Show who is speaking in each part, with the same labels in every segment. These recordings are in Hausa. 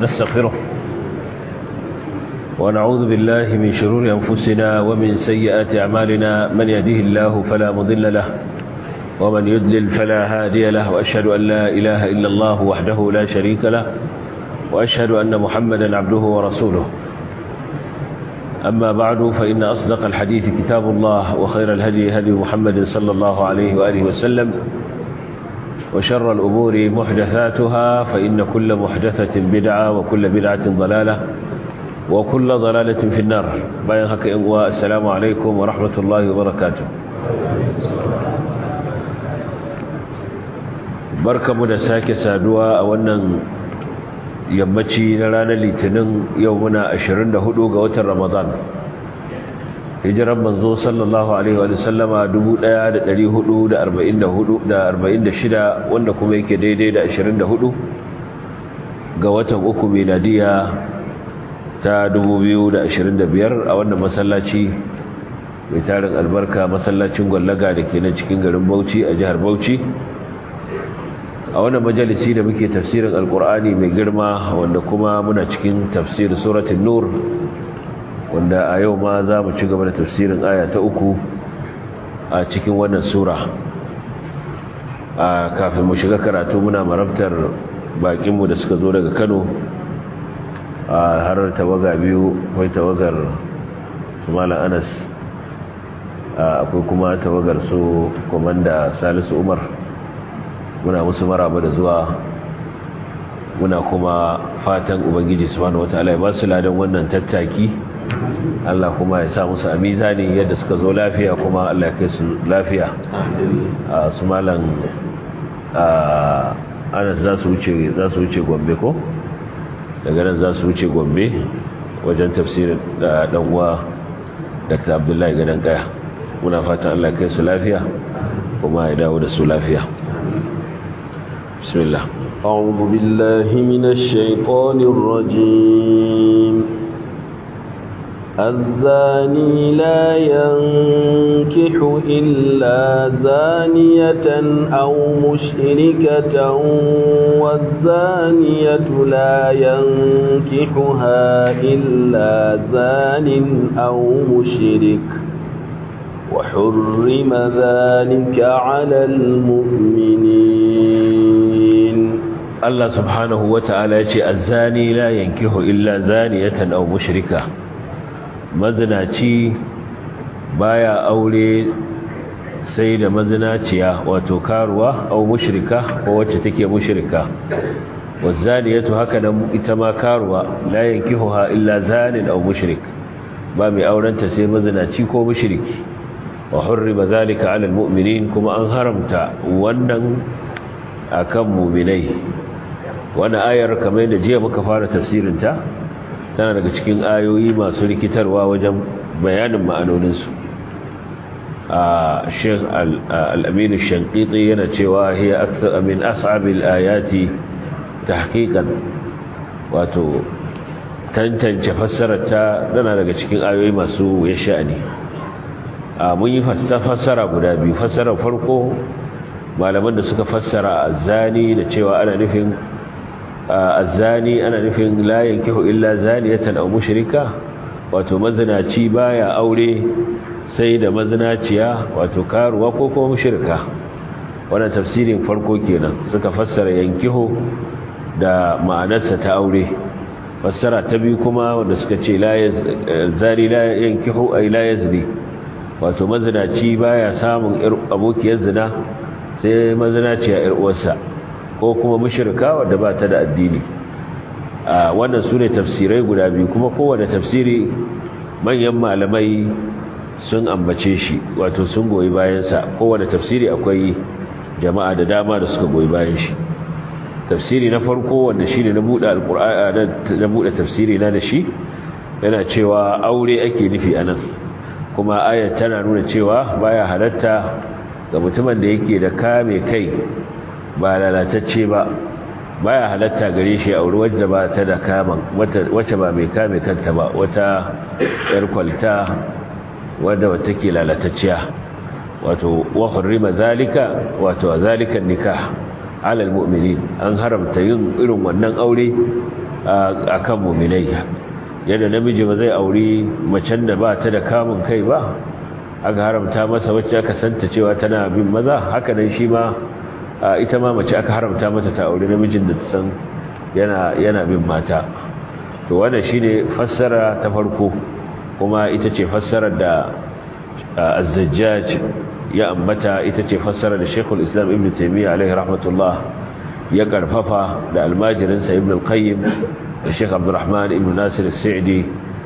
Speaker 1: ونستغفره ونعوذ بالله من شرور أنفسنا ومن سيئات أعمالنا من يهده الله فلا مضل له ومن يدلل فلا هادي له وأشهد أن لا إله إلا الله وحده لا شريك له وأشهد أن محمدا عبده ورسوله أما بعد فإن أصدق الحديث كتاب الله وخير الهدي هدي محمد صلى الله عليه وآله وسلم وشر الأمور محدثاتها فإن كل محدثة بدعة وكل بدعة ضلالة وكل ضلالة في النار باين هكا والسلام عليكم ورحمة الله وبركاته barkamu da sake saduwa a wannan yammaci na ranar litinin yau muna 24 ga watan ramadan hijiran manzo sallallahu alaihi wa sallama 1444 wanda kuma yake daidai da 24 ga watan uku miladiya ta 2025 a wannan masallaci mai tarin albarka masallacin gwallaga da ke nan cikin garin bauchi a jihar bauchi a wannan majalisi da muke tafsirin alkur'ani mai girma wanda kuma muna cikin tafsir suratul nur wanda a yau ma za mu ci gaba da tafsirin aya ta uku a cikin wannan sura a kafin mu shiga karatu muna marabtar bakinmu da suka zo daga kano a har tawaga biyu akwai tawagar su malam anas akwai kuma tawagar su komanda salisu umar muna musu maraba da zuwa muna kuma fatan ubangiji subhanahu wataala ya ba su ladan wannan tattaki Allah kuma ya sa musu a mizani yadda suka zo lafiya kuma Allah ya kai su lafiya a su malan ana za su wuce za su wuce Gombe ko daga nan za su wuce Gombe wajen tafsirin da dan uwa Dr. Abdullahi Gadan Kaya muna fatan Allah ya kai su lafiya kuma ya dawo da su lafiya بسم الله
Speaker 2: أعوذ بالله من الشيطان الرجيم الزاني لا ينكح إلا زانية أو مشركة والزانية لا ينكحها إلا زان أو مشرك وحرم ذلك على المؤمنين
Speaker 1: الله سبحانه وتعالى يقول الزاني لا ينكح إلا زانية أو مشركة mazinaci baya aure sai da mazinaciya wato karuwa au mushrika ko wacce take mushrika wazaniyatu haka nan ita ma karuwa la yankihuha illa zanin au mushrik ba mai aurenta sai mazinaci ko mushriki wa hurrima zalika ala almu'minin kuma an haramta wannan akan mu'minai wannan ayar kamar da jiya muka fara tafsirin ta tana daga cikin ayoyi masu rikitarwa wajen bayanin ma'anoninsu a sheikh al-amin shankiti yana cewa hiya akthar min as'abil ayati tahqiqan wato tantance fassarar ta tana daga cikin ayoyi masu ya sha'ani a mun yi fassara guda biyu fassarar farko malaman da suka fassara azzani da cewa ana nufin azzani ana nufin la yankihu illa zaniyatan aw mushrika wato mazinaci baya aure sai da mazinaciya wato karuwa ko kuma mushrika wannan tafsirin farko kenan suka fassara yankihu da ma'anarsa ta aure fassara ta biyu kuma wanda suka ce la zani la yankihu ay la yazni wato mazinaci baya samun abokiyar zina sai mazinaciya yar uwarsa ko kuma mushrika wadda ba ta da addini a wannan su ne tafsirai guda biyu kuma kowane tafsiri manyan malamai sun ambace shi wato sun goyi bayansa kowane tafsiri akwai jama'a da dama da suka goyi bayan shi tafsiri na farko wanda shi ne na buɗe tafsiri na da shi yana cewa aure ake nufi a nan kuma ayat tana nuna cewa baya halatta ga mutumin da yake da kame kai ba lalatacce ba baya halatta gare shi a wuri wadda ba ta da kaman wacce ba mai kame kanta ba wata yar kwalta wadda wata ke lalatacciya wato wa hurrima zalika wato zalika nikah alal mu'minin an haramta yin irin wannan aure akan mu'minai yadda namiji ba zai auri macen da ba ta da kamun kai ba aka haramta masa wacce aka santa cewa tana bin maza haka nan shi ma ita ma mace aka haramta mata ta auri namijin da ta san yana yana bin mata to wannan shine fassara ta farko kuma ita ce fassarar da az-zajjaj ya ambata ita ce fassarar da Sheikhul Islam Ibn Taymiyyah alaihi rahmatullah ya karfafa da almajirinsa Ibn al-Qayyim da Sheikh Abdurrahman Ibn Nasir al-Sa'di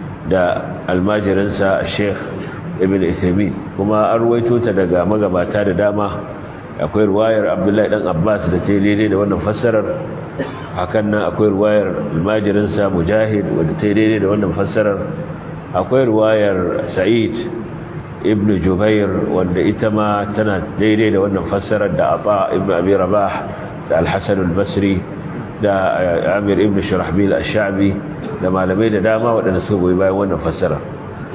Speaker 1: da almajirinsa Sheikh Ibn Uthaymeen kuma an ruwaito ta daga magabata da dama akwai ruwayar Abdullahi dan Abbas da ta daidai da wannan fassarar hakan nan akwai ruwayar almajirinsa Mujahid wanda ta daidai da wannan fassarar akwai ruwayar Sa'id ibn Jubair wanda ita ma tana daidai da wannan fassarar da Ata ibn Abi Rabah da Al-Hasan al-Basri da Amir ibn Shurahbil ash-Sha'bi da malamai da dama waɗanda suka goyi bayan wannan fassara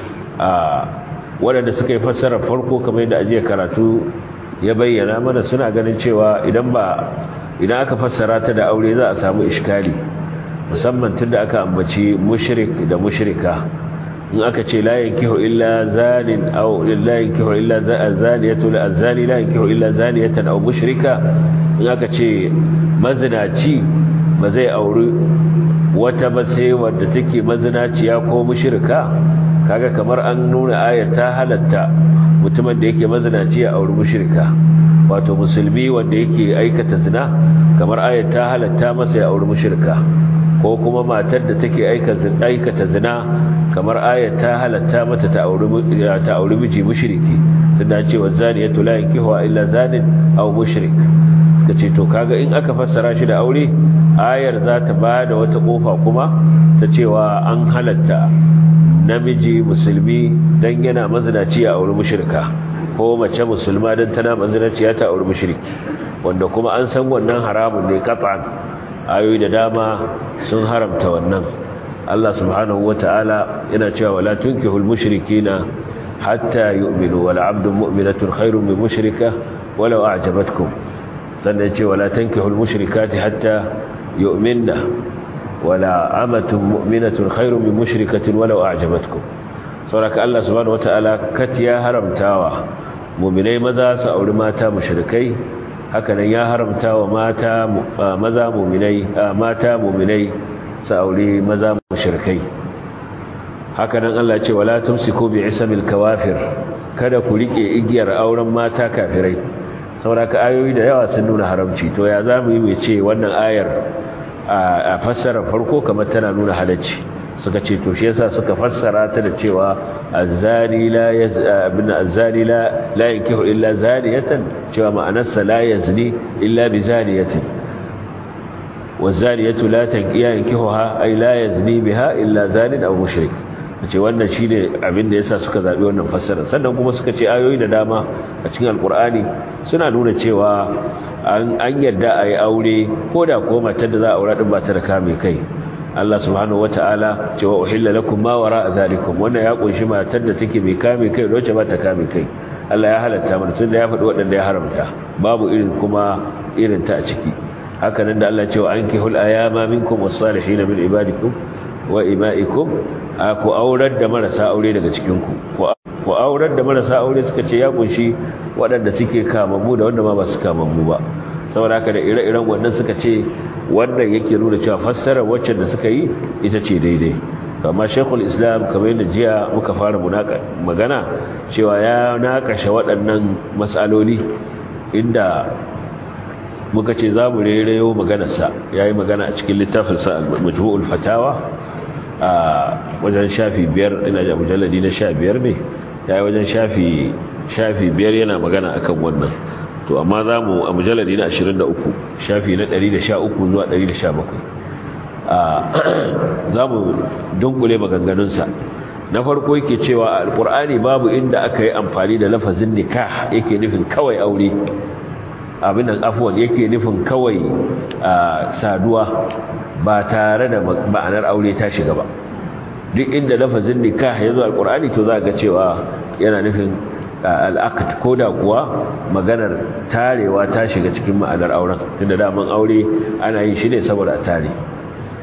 Speaker 1: a waɗanda suka yi fassarar farko kamar yadda ajiya karatu ya bayyana mana suna ganin cewa idan ba idan aka fassara ta da aure za a samu iskali musamman tunda aka ambaci mushrik da mushrika in aka ce la yankihu illa zanin aw la yankihu illa zaniyatu la zani la yankihu illa zaniyatan aw mushrika in aka ce mazinaci ba zai auri wata ba sai wadda take mazinaciya ko mushrika kaga kamar an nuna ayat ta halatta mutumin da yake mazinaci ya auri mushrika wato musulmi wanda yake aikata zina kamar ayat ta halatta masa ya auri mushrika ko kuma matar da take aikata zina kamar ayat ta halatta mata ta auri ta auri miji mushriki tunda cewa zaniyatu la yankihu illa zanin aw mushrik kace to kaga in aka fassara shi da aure ayar za ta bada wata kofa kuma ta cewa an halatta namiji musulmi dan yana mazinaci a auri mushrika ko mace musulma dan tana mazinaci ta auri mushriki wanda kuma an san wannan haramun ne qat'an ayoyi da dama sun haramta wannan Allah subhanahu wata'ala yana cewa wala tunkihul mushrikina hatta yu'minu wala 'abdun mu'minatun khairun min mushrika walau a'jabatkum sannan ce wala tankihul mushrikati hatta yu'minna wala amatun mu'minatun khairun min mushrikatin walau a'jabatkum saboda Allah subhanahu wata'ala kat ya haramtawa mu'minai maza su auri mata mushrikai hakanan ya haramta wa mata maza muminai mata muminai su aure maza mushrikai hakanan Allah ce wala tumsiku bi isamil kawafir kada ku rike igiyar auren mata kafirai saboda ayoyi da yawa sun nuna haramci to ya zamu yi ce wannan ayar a fassara farko kamar tana nuna halacci suka ce to shi yasa suka fassara ta da cewa azzani la yazabna azzani la la yankihu illa zaniyatan cewa ma'anarsa la yazni illa bi zaniyatin wazaniyatu la tanqiya yankihuha ay la yazni biha illa zanin aw mushrik ce wannan shine abin da yasa suka zabi wannan fassara sannan kuma suka ce ayoyi da dama a cikin alqur'ani suna nuna cewa an an yarda ayi aure koda ko matar da za a aura din ba ta da kame kai Allah subhanahu wata'ala cewa uhilla lakum ma wara zalikum wannan ya kunshi matar da take mai kame kai wacce ba ta kame kai Allah ya halatta mana tunda ya faɗi waɗanda ya haramta babu irin kuma irin ta a ciki haka nan da Allah ya ce wa ankihul ayama minkum was-salihin min ibadikum wa ima'ikum ku aurar da marasa aure daga cikin ku ku aurar da marasa aure suka ce ya kunshi waɗanda suke kamammu da wanda ma ba su kamammu ba saboda haka da ire-iren wannan suka ce wannan yake nuna cewa fassarar wacce da suka yi ita ce daidai amma shekul islam kamar yadda jiya muka fara magana cewa ya nakashe waɗannan matsaloli inda muka ce za mu rairayo maganarsa ya yi magana a cikin littafinsa majmu'ul fatawa a wajen shafi biyar ina da mujalladi na sha biyar ne ya yi wajen shafi biyar yana magana akan wannan to amma za mu a mujalladi na 23 shafi na 113 zuwa 117 za mu dunkule maganganunsa na farko yake cewa alkur'ani babu inda aka yi amfani da lafazin nikah yake nufin kawai aure abin nan afuwan yake nufin kawai saduwa ba tare da ma'anar aure ta shiga ba duk inda lafazin nikah ya zo alkur'ani to za ga cewa yana nufin al'aqd ko da kuwa maganar tarewa ta shiga cikin ma'anar auren tunda daman aure ana yin shi ne saboda a tare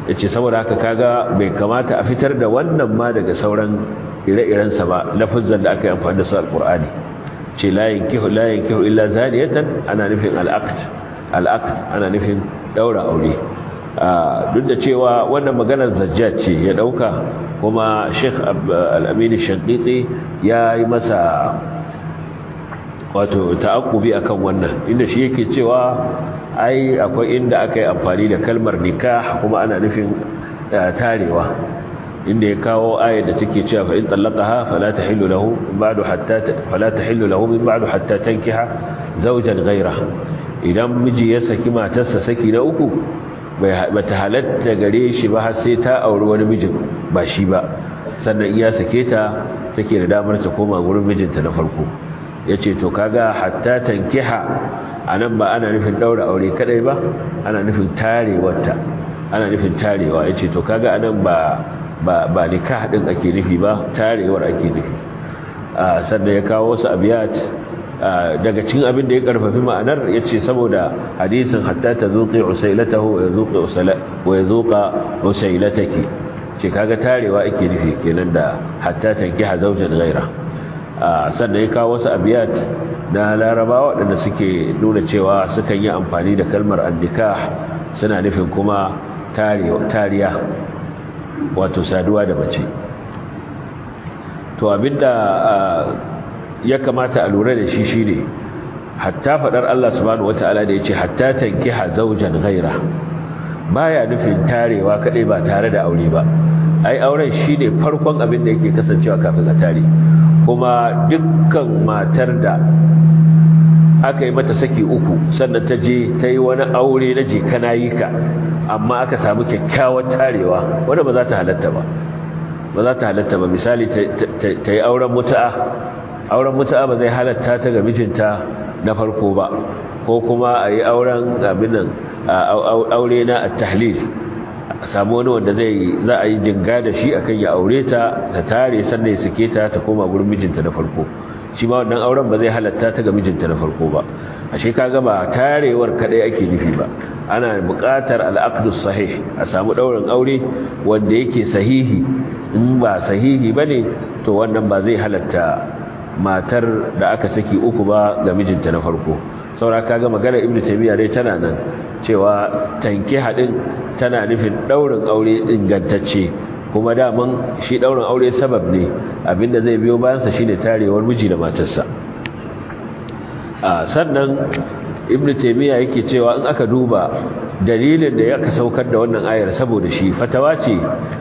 Speaker 1: yace saboda haka kaga bai kamata a fitar da wannan ma daga sauran ire-irensa ba lafazan da aka yi amfani da su alqur'ani ce la yankihu la yankihu illa zaniyatan ana nufin al-aqd al-aqd ana nufin daura aure duk da cewa wannan maganar zajjaj ce ya dauka kuma Sheikh Al-Amin Shaqiqi ya yi masa wato ta'aqqubi akan wannan inda shi yake cewa ai akwai inda aka yi amfani da kalmar nikah kuma ana nufin tarewa inda ya kawo ayar da take cewa fa in talaqaha fala tahillu lahu ba'du hatta fala tahillu lahu min ba'du hatta tankiha zawjan ghayra idan miji ya saki matarsa saki na uku bata halatta gare shi ba har sai ta auri wani mijin ba shi ba sannan iya sake ta take da damar ta koma gurin mijinta na farko yace to kaga hatta tankiha anan ba ana nufin daura aure kadai ba ana nufin tarewarta ana nufin tarewa yace to kaga anan ba ba ba nikah din ake nufi ba tarewar ake nufi sannan ya kawo wasu abiyat daga cikin abin da ya karfafi ma'anar yace saboda hadisin hatta tazuqi usailatahu wa yazuqi usala wa yazuqa usailataki ce kaga tarewa ake nufi kenan da hatta tankiha zawjan ghaira sannan ya kawo wasu abiyat na larabawa waɗanda suke nuna cewa sukan yi amfani da kalmar annikah suna nufin kuma tariya wato saduwa da mace to abinda ya kamata a lura da shi shine hatta fadar Allah subhanahu wataala da yace hatta tankiha zawjan ghaira baya nufin tarewa kadai ba tare da aure ba ai auren shine farkon abin da yake kasancewa kafin a tare kuma dukkan matar da aka yi mata saki uku sannan ta je ta yi wani aure na je kana yi ka amma aka samu kyakkyawar tarewa wanda ba za ta halatta ba ba za ta halatta ba misali ta yi auren mutu'a auren mutu'a ba zai halatta ta ga mijinta na farko ba ko kuma a yi auren abinan aure na at-tahlil a samu wani wanda zai za a yi jinga da shi akan ya aure ta ta tare sannan ya sake ta ta koma gurin mijinta na farko shi ma wannan auren ba zai halatta ta ga mijinta na farko ba ashe kaga ba tarewar kadai ake nufi ba ana buƙatar al-aqdus sahih a samu daurin aure wanda yake sahihi in ba sahihi bane to wannan ba zai halatta matar da aka saki uku ba ga mijinta na farko saura kaga magana ibnu taymiya dai tana nan cewa tanki hadin tana nufin daurin aure ingantacce kuma daman shi daurin aure sabab ne abinda zai biyo bayansa shine tarewar miji da matarsa a sannan ibnu taymiya yake cewa in aka duba dalilin da ya ka saukar da wannan ayar saboda shi fatawa ce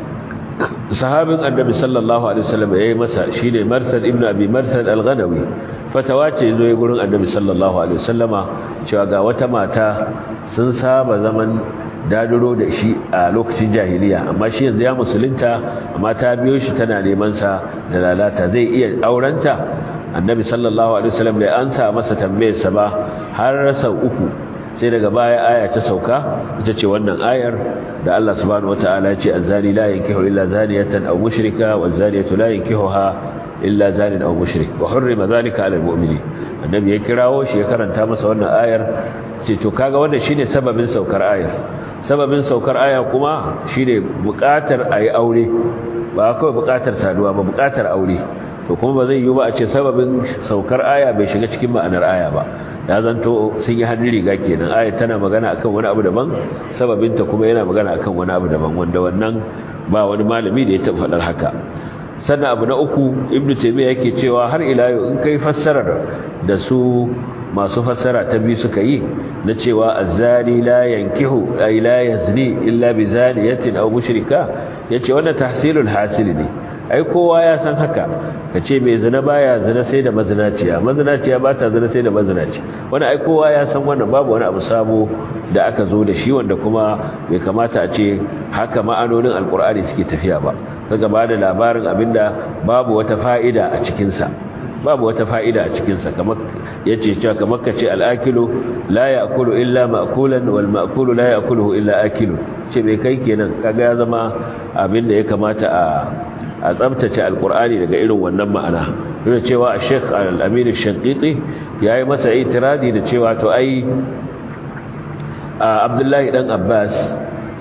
Speaker 1: sahabin annabi sallallahu alaihi wasallam yayi masa shine marsad ibnu abi marsad al-ghanawi fatawa ce zo ya gurin annabi sallallahu alaihi wasallama cewa ga wata mata sun saba zaman daduro da shi a lokacin jahiliya amma shi yanzu ya musulunta amma ta biyo shi tana neman sa da lalata zai iya aurenta annabi sallallahu alaihi wasallam bai ansa masa tambayar sa ba har sau uku sai daga baya aya ta sauka ita ce wannan ayar da Allah subhanahu wataala ya ce azani la yankihu illa zaniyatan aw mushrika wazaniyatu la yankihuha illa zanin aw mushrik wa hurrima zalika ala almu'minin annabi ya kirawo shi ya karanta masa wannan ayar sai to kaga wannan shine sababin saukar ayar sababin saukar aya kuma shine buƙatar ayi aure ba kawai buƙatar saduwa ba buƙatar aure to kuma ba zai yi ba a ce sababin saukar aya bai shiga cikin ma'anar aya ba ya zanto sun yi hannun riga kenan aya tana magana akan wani abu daban sababinta kuma yana magana akan wani abu daban wanda wannan ba wani malami da ya taɓa faɗar haka sannan abu na uku ibnu taymiya yake cewa har ila yau in kai fassarar da su masu fassara ta biyu suka yi na cewa azzani la yankihu ay la yazni illa bi zaniyatin aw mushrika yace wannan tahsilul hasil ne ai kowa ya san haka kace mai zina baya zina sai da mazinaciya mazinaciya ba ta zina sai da mazinaci wannan ai kowa ya san wannan babu wani abu sabo da aka zo da shi wanda kuma bai kamata a ce haka ma'anonin alkur'ani suke tafiya ba kaga ba da labarin abinda babu wata fa'ida a cikinsa babu wata fa'ida a cikinsa kamar yace cewa kamar kace al-akilu la ya'kulu illa ma'kulan wal ma'kulu la ya'kuluhu illa akilu ce bai kai kenan kaga ya zama abinda ya kamata a a tsabtace alkur'ani daga irin wannan ma'ana duk cewa Sheikh Al-Amin Al-Shanqiti yayi masa itiradi da cewa to ai Abdullahi dan Abbas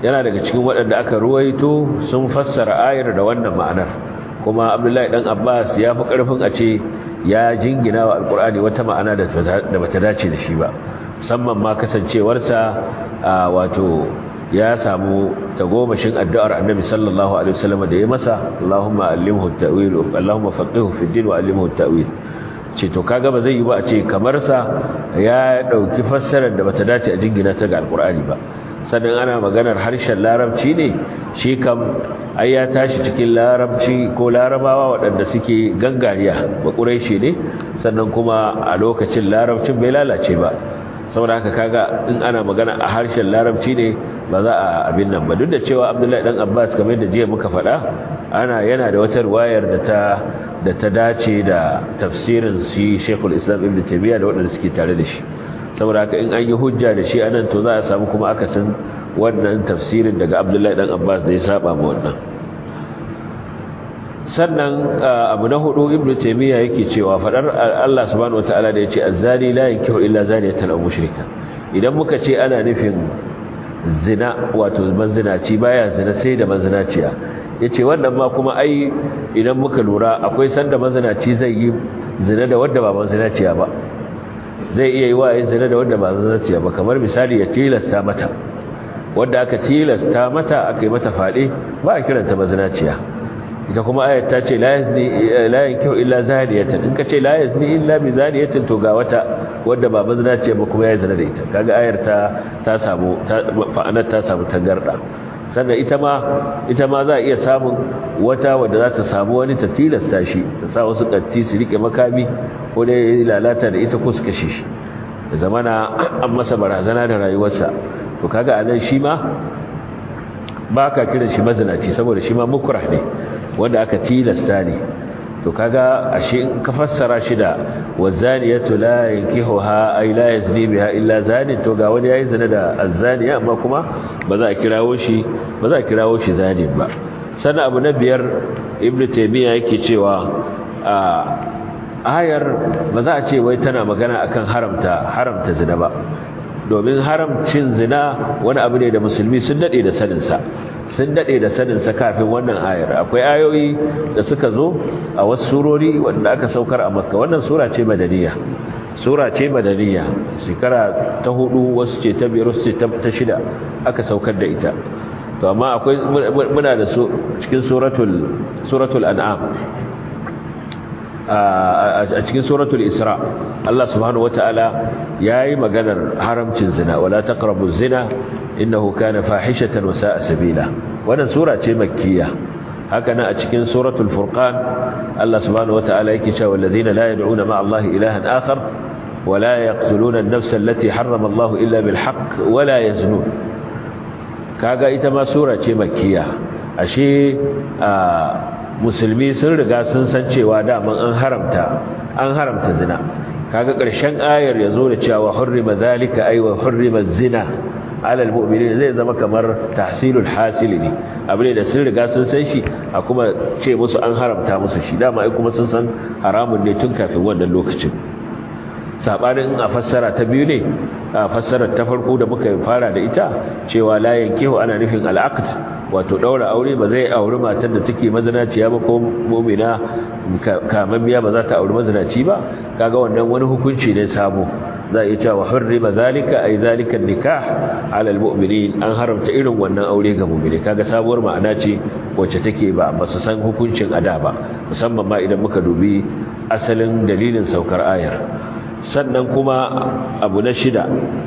Speaker 1: yana daga cikin waɗanda aka ruwaito sun fassara ayar da wannan ma'anar kuma abdullahi dan abbas ya fi ƙarfin a ce ya jingina wa alkur'ani wata ma'ana da bata dace da shi ba musamman ma kasancewarsa wato ya samu tagomashin addu'ar annabi sallallahu alaihi wasallam da ya masa Allahumma allimhu at-ta'wil Allahumma faqihhu fi din wa allimhu at-ta'wil ce to kaga ba zai yi ba a ce kamar sa ya dauki fassarar da bata dace a jingina ta ga alkur'ani ba sannan ana maganar harshen larabci ne shi kam ai ya tashi cikin larabci ko larabawa waɗanda suke gangariya ba ƙureshi ne sannan kuma a lokacin larabcin bai lalace ba saboda haka kaga in ana magana a harshen larabci ne ba za a abin nan ba duk da cewa abdullahi dan abbas kamar da jiya muka faɗa ana yana da wata ruwayar da ta da ta dace da tafsirin shi shekul islam ibn taymiya da waɗanda suke tare da shi saboda haka in an yi hujja da shi anan to za a samu kuma akasin wannan tafsirin daga abdullahi dan abbas da ya saba ma wannan sannan abu na hudu ibnu taymiya yake cewa fadar Allah subhanahu wataala da yace azzani la yankihu illa zaniyatan aw mushrika idan muka ce ana nufin zina wato manzinaci baya zina sai da manzinaciya yace wannan ma kuma ai idan muka lura akwai sanda manzinaci zai yi zina da wanda ba manzinaciya ba zai iya yi wa yin zina da wanda ba manzinaciya ba kamar misali ya tilasta mata wanda aka tilasta mata aka yi mata fade ba a kiranta manzinaciya ita kuma ayat ta ce la yazni la yankihu illa zaniyatan in ka ce la yazni illa bi zaniyatin to ga wata wanda ba mazinaciya ba kuma ya zina da ita kaga ayar ta ta samu fa'anar ta samu tangarda sannan ita ma ita ma za a iya samun wata wadda za ta samu wani ta tilasta shi ta sa wasu katti su rike makami ko da ya lalata da ita ko su kashe shi da zamana an masa barazana da rayuwarsa to kaga anan shi ma ba ka kiran shi mazinaci saboda shi ma mukrah ne wanda aka tilasta ne to kaga ashe in ka fassara shi da wazaniyatu la yankihuha ay la yazni biha illa zani to ga wani yayi zina da azzaniya amma kuma ba za a kirawo shi ba za a kirawo shi zani ba sannan abu na biyar ibnu taymiya yake cewa a ayar ba za a ce wai tana magana akan haramta haramta zina ba domin haramcin zina wani abu ne da musulmi sun dade da saninsa sun dade da saninsa kafin wannan ayar akwai ayoyi da suka zo a wasu surori wanda aka saukar a makka wannan sura ce madaniya sura ce madaniya shekara ta hudu wasu ce ta biyar wasu ce ta shida aka saukar da ita to amma akwai muna da su cikin suratul suratul an'am a cikin suratul isra Allah subhanahu wataala yayi maganar haramcin zina wala taqrabu zina innahu kana fahishatan wa sa'a sabila wannan sura ce makkiya haka nan a cikin suratul furqan Allah subhanahu wataala yake cewa alladhina la yad'una ma'a Allah ilahan akhar wa la yaqtuluna an-nafsa allati harrama Allah illa bil haqq wa la yaznun kaga ita ma sura ce makkiya ashe musulmi sun riga sun san cewa daman an haramta an haramta zina kaga ƙarshen ayar yazo da cewa hurrima zalika ay wa hurrima zina ala almu'minin zai zama kamar tahsilul hasil ne abu ne da sun riga sun san shi a kuma ce musu an haramta musu shi dama ai kuma sun san haramun ne tun kafin wannan lokacin sabanin a fassara ta biyu ne a fassarar ta farko da muka fara da ita cewa la yankihu ana nufin al'aqd wato daura aure ba zai auri matar da take mazinaciya ba ko mu'mina kamammiya ba za ta auri mazinaci ba kaga wannan wani hukunci ne sabo za a cewa hurrima zalika ay zalika nikah ala almu'minin an haramta irin wannan aure ga mu'mini kaga sabuwar ma'ana ce wacce take ba ba su san hukuncin ada ba musamman ma idan muka dubi asalin dalilin saukar ayar sannan kuma abu na shida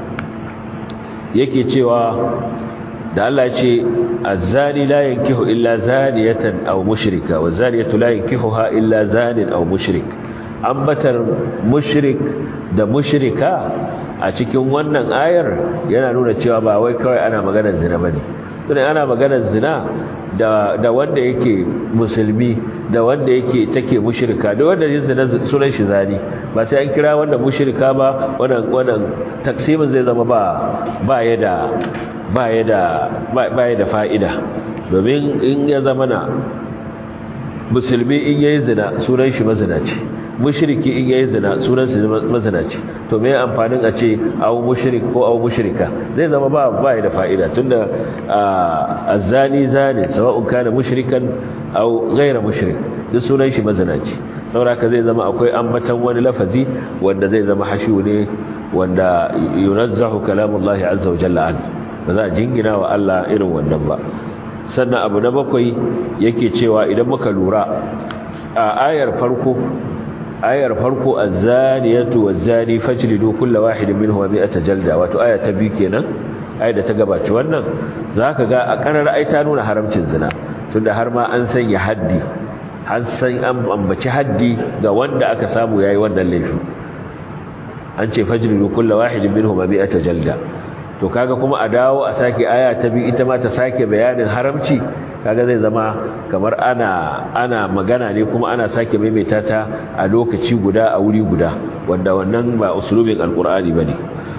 Speaker 1: yake cewa da Allah ce azzani la yankihu illa zaniyatan aw mushrika wa zaniyatu la yankihuha illa zanin aw mushrik ambatar mushrik da mushrika a cikin wannan ayar yana nuna cewa ba wai kawai ana maganar zina bane tunda ana maganar zina da da wanda yake musulmi da wanda yake take mushrika da wanda yin zina sunan shi zani ba sai an kira wanda mushrika ba wannan wannan taksimin zai zama ba ba ya da ba ya da ba ya da fa'ida domin in ya zama na musulmi in yayi zina sunan shi mazinaci mushriki in yayi zina sunan sa mazinaci to me amfanin a ce aw mushrik ko aw mushrika zai zama ba ba da fa'ida tunda azani zani sawa'un kana mushrikan aw ghayra mushrik duk sunan shi mazinaci saboda zai zama akwai ambatan wani lafazi wanda zai zama hashu ne wanda yunazzahu kalamullahi azza wa jalla an ba za a jingina wa Allah irin wannan ba sannan abu na bakwai yake cewa idan muka lura a ayar farko ayar farko az-zaniyatu waz-zani fajlidu kulla wahidin minhum mi'ata jalda wato aya ta biyu kenan ayar da ta gabaci wannan zaka ga a karar ai ta nuna haramcin zina tunda har ma an sanya haddi an san an ambaci haddi ga wanda aka samu yayi wannan laifi an ce fajlidu kulla wahidin minhum mi'ata jalda to kaga kuma a dawo a sake aya ta biyu ita ma ta sake bayanin haramci kaga zai zama kamar ana ana magana ne kuma ana sake maimaita ta a lokaci guda a wuri guda wanda wannan ba usulubin alqur'ani bane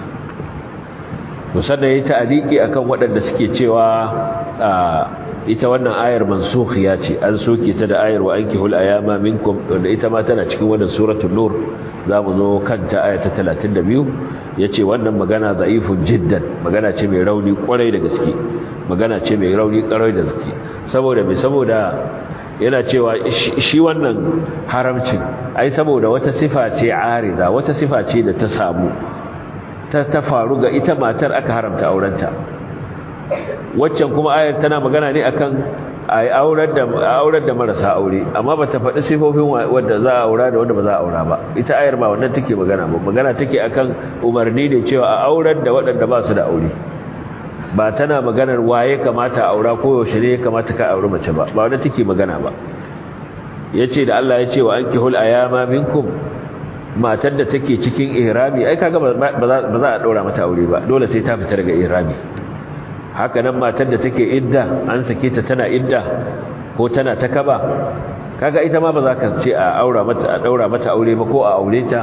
Speaker 1: to sannan yayi ta'aliki akan waɗanda suke cewa ita wannan ayar mansukhiya ce an soke ta da ayar wa ankihul ayama minkum wanda ita ma tana cikin wannan suratul nur zamu zo kanta aya ta 32 yace wannan magana da'ifun jiddan magana ce mai rauni kwarai da gaske magana ce mai rauni kwarai da gaske saboda me saboda yana cewa shi wannan haramcin ai saboda wata sifa ce arida wata sifa ce da ta samu ta ta faru ga ita matar aka haramta aurenta waccan kuma ayar tana magana ne akan ai aurar da aurar da marasa aure amma bata faɗi sifofin wanda za a aura da wanda ba za a aura ba ita ayar ba wannan take magana ba magana take akan umarni ne cewa a aurar da waɗanda ba su da aure ba tana maganar waye kamata a aura ko yaushe ne kamata ka aure mace ba ba wannan take magana ba yace da Allah yace wa ankihul ayama minkum matar da take cikin ihrami ai kaga ba za a daura mata aure ba dole sai ta fita daga ihrami haka nan matar da take idda an sake ta tana idda ko tana ta kaba kaga ita ma ba za ka ce a aura mata a daura mata aure ba ko a aure ta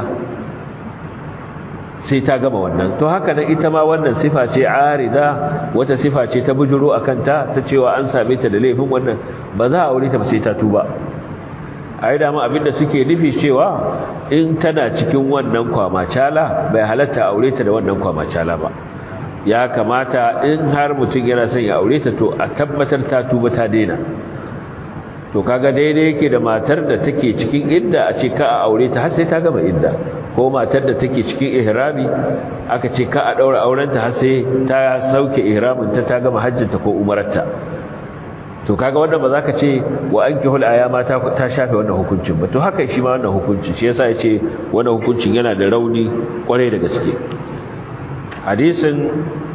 Speaker 1: sai ta gama wannan to haka nan ita ma wannan sifa ce arida wata sifa ce ta bujuro akan ta ta cewa an same ta da laifin wannan ba za a aure ta ba sai ta tuba ai da ma abinda suke nufi cewa in tana cikin wannan kwamacala bai halatta aure ta da wannan kwamacala ba ya kamata in har mutum yana son ya aure ta to a tabbatar ta tuba ta daina to kaga daidai yake da matar da take cikin idda a ce ka a aure ta har sai ta gama idda ko matar da take cikin ihrami aka ce ka a daura aurenta har sai ta sauke ihramin ta ta gama hajjinta ko umararta to kaga wannan ba za ka ce wa ankihul ayama ta ta shafe wannan hukuncin ba to haka shi ma wannan hukunci shi yasa yace wannan hukuncin yana da rauni kwarai da gaske hadisin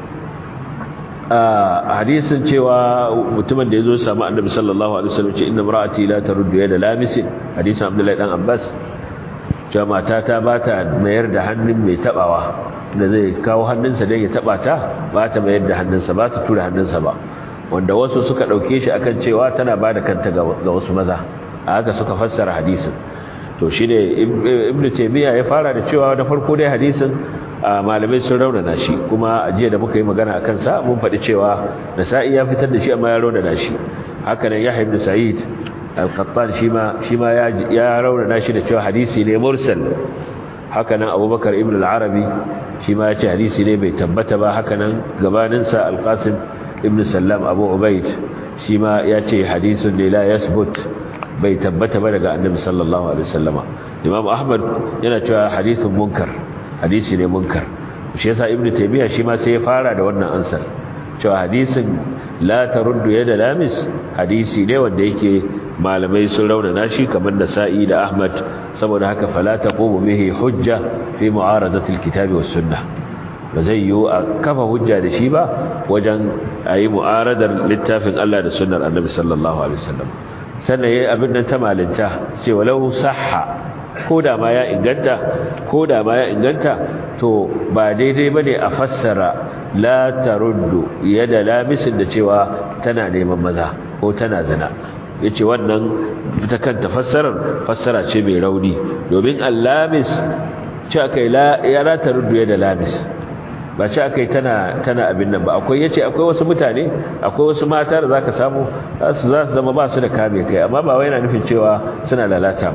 Speaker 1: hadisin cewa mutumin da yazo ya samu annabi sallallahu alaihi wasallam ce inna imra'ati la taruddu yada lamisin hadisin abdullahi dan abbas cewa mata ta bata mayar da hannun mai tabawa da zai kawo hannunsa dan ya taba ta ba ta mayar da hannunsa ba ta tura hannunsa ba wanda wasu suka dauke shi akan cewa tana bada kanta ga wasu maza a haka suka fassara hadisin to shine ibnu taymiya ya fara da cewa da farko dai hadisin malamai sun raunana shi kuma a jiya da muka yi magana akan sa mun faɗi cewa nasa'i ya fitar da shi amma ya raunana shi haka nan yahya ibn sa'id al-qattan shi ma shi ma ya ya raunana shi da cewa hadisi ne mursal haka nan abubakar ibn al-arabi shi ma ya ce hadisi ne bai tabbata ba haka nan gabanin sa al-qasim ibn sallam abu ubaid shi ma ya ce hadisun ne la yasbut bai tabbata ba daga annabi sallallahu alaihi wasallama imam ahmad yana cewa hadithun munkar hadisi ne munkar shi yasa ibnu taymiya shi ma sai ya fara da wannan ansar cewa hadisin la taruddu yada lamis hadisi ne wanda yake malamai sun raunana shi kamar nasa'i da ahmad saboda haka fala taqumu bihi hujja fi mu'aradati alkitabi was sunnah ba zai yi a kafa hujja da shi ba wajen ayi mu'aradar littafin Allah da sunnar annabi sallallahu alaihi wasallam sannan yayi abin nan ta malinta ce walau sahha ko da ma ya inganta ko da ma ya inganta to ba daidai bane a fassara la taruddu yada lamisin da cewa tana neman maza ko tana zina yace wannan ta kanta fassarar fassara ce mai rauni domin allamis ce akai la ya la taruddu yada lamis ba ce akai tana tana abin nan ba akwai yace akwai wasu mutane akwai wasu mata da zaka samu za su zama ba su da kame kai amma ba wai yana nufin cewa suna lalata ba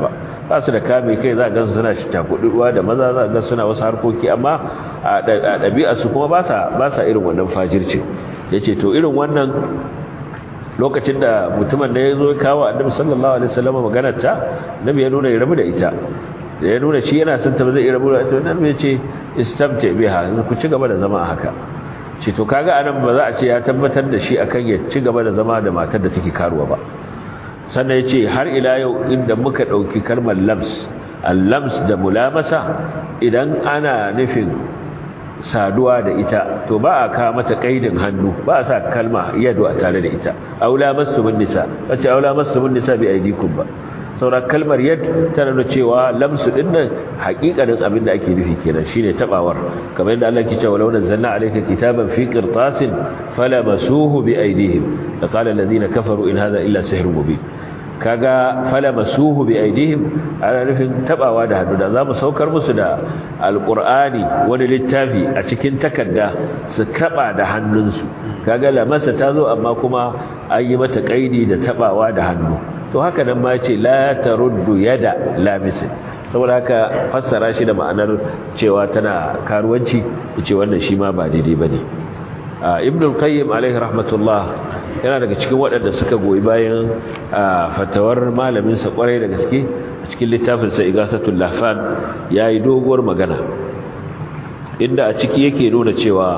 Speaker 1: ba su da kame kai za ga suna takuduwa da maza za ga suna wasu harkoki amma a ɗabi'a su kuma ba sa ba sa irin wannan fajirci yace to irin wannan lokacin da mutumin da ya zo kawo annabi sallallahu alaihi wasallam maganar ta nabi ya nuna ya rabu da ita da ya nuna shi yana son ta ba zai rabu da ita nabi ya ce istamta biha ku ci gaba da zama a haka ce to kaga anan ba za a ce ya tabbatar da shi akan ya ci gaba da zama da matar da take karuwa ba sannan ya ce har ila yau inda muka ɗauki kalmar lams al-lams da mulamasa idan ana nufin saduwa da ita to ba a kawo mata kaidin hannu ba a sa kalma yadu a tare da ita aula masumun nisa wace aula masumun nisa bi aidikum ba saura kalmar yad tana nuna cewa lamsu din nan hakikanin abin da ake nufi kenan shine tabawar kamar yadda Allah ke cewa law nazzalna alayka kitaban fi qirtasin falamasuhu bi aydihim laqala alladhina kafaru in hadha illa sihrun mubin kaga falamasuhu bi aydihim ana nufin tabawa da hannu da zamu saukar musu da alqur'ani wani littafi a cikin takarda su taba da hannunsu kaga lamasa tazo amma kuma an yi mata kaidi da tabawa da hannu to haka nan ma ce la taruddu yada lamisin saboda haka fassara shi da ma'anar cewa tana karuwanci yace wannan shi ma ba daidai bane ibn al-qayyim alaihi rahmatullah yana daga cikin waɗanda suka goyi bayan fatawar malamin sa kwarai da gaske a cikin littafin sa igasatul lahfan yayi doguwar magana inda a ciki yake nuna cewa